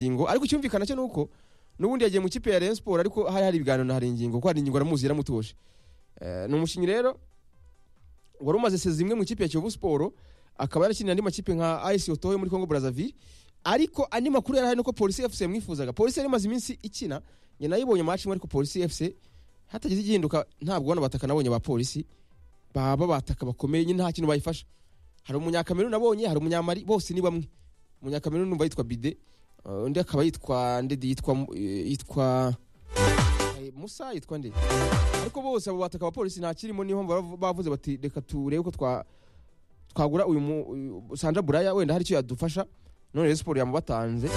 ingingo ariko icyumvikana cyo nuko n'ubundi yagiye mu kipe ya Rayon Sport ariko hari hari ibiganiro na hari ingingo kuko hari ingingo aramuzi yaramutoshe Eh, ni umukinnyi rero wari umaze sezi imwe mu ikipe ya Kiyovu Sport akaba yarakinira andi makipe nka AS Otoyo muri Congo Brazzaville ariko andi makuru yarahari nuko Police FC yamwifuzaga Police yari imaze iminsi ikina njye nayibonye match imwe ariko Police FC hatagize igihinduka ntabwo bana bataka nabonye ba Police baba bataka bakomeye nyine nta kintu bayifasha hari umunyakameruni nabonye hari umunyamari bose ni bamwe umunyakameruni numva yitwa Bide Uh, undi akaba yitwa ndede yitwa Mu- eh, yitwa eh, musa yitwa nde ariko bose abo bataka abapolisi nta kirimo niho baravu- bavuze bati reka turebe ko twa twagura uyu mu- uyu- sandra buraya wenda hari icyo yadufasha none rero siporo yamubatanze